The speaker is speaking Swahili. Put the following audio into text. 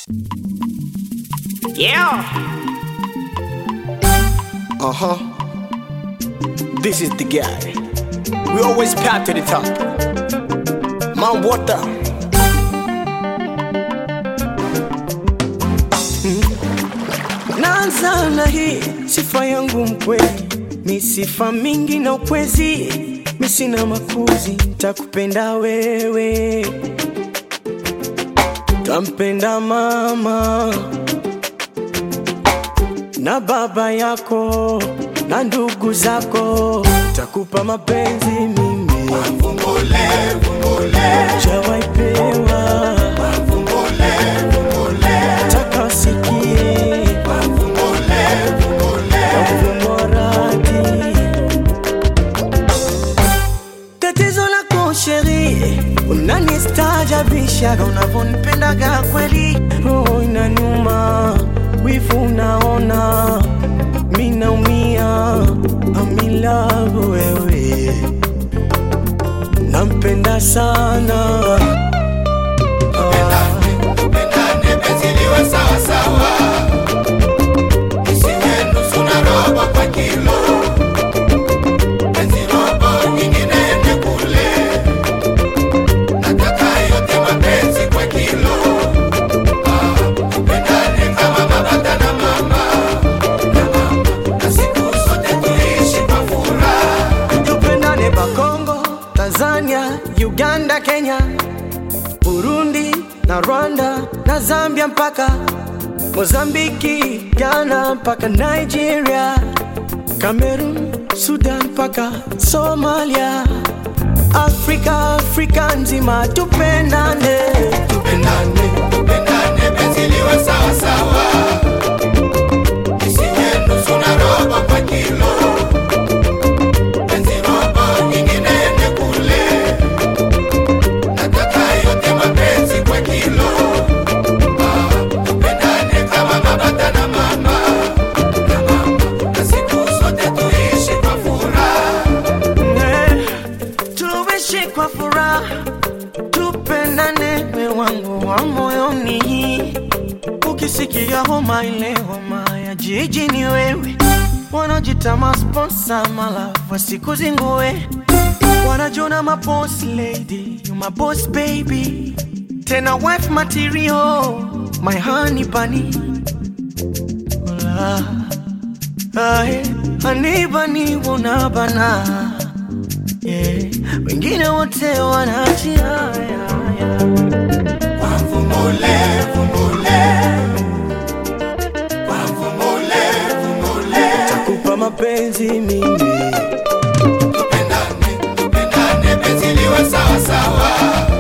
Yeah. Uh huh. This is the guy. We always path to the top. Man, water. Naanza na hii sifa yangu mkweli, mi sifa mingi na ukwezi, mi sina makuzi, takupenda wewe, tampenda mama na baba yako na ndugu zako, takupa mapenzi mimi jawaipewa taka usikie Mradi. Tatizo lako sheri, unanistaajabishaga unavyonipendaga kweli, roho inaniuma, wivu unaona, mi naumia, amilavu wewe, nampenda sana Tupendane penzi liwe sawa sawa, isiwe nusu na robo kwa kilo. Penzi robo nyingine ende kule, nataka yote mapenzi kwa kilo. Ah, tupendane kama baba na mama, na mama, na siku zote tuishi kwa furaha. tupendane Bakongo, Tanzania, Uganda, Kenya, Burundi na Rwanda na Zambia mpaka Mozambiki, Ghana mpaka Nigeria, Cameroon, Sudan mpaka Somalia, Afrika, Afrika nzima tupendane, Tupendane, tupendane, penzi liwe sawa sawa, isiwe nusu na robo kwa kilo. Penzi robo nyingine ende kule, nataka yote mapenzi kwa kilo. Ah, tupendane kama baba na mama, na mama, na siku zote tuishi kwa furaha. Eh, tuishi kwa furaha, tupendane, we wangu wa moyoni. Ukisikia homa ile homa ya jiji ni wewe, wanajita masponsa malafu wasikuzingue, wanajona maboss lady, you my boss baby, tena wife material, my honey bunny. Hola. Ae, anibani unabana yeah. Wengine wote wanaachia Vumbule, vumbule, kwa vumbule, vumbule. takupa mapenzi mimi Tupendane, tupendane, penzi liwe sawa sawa,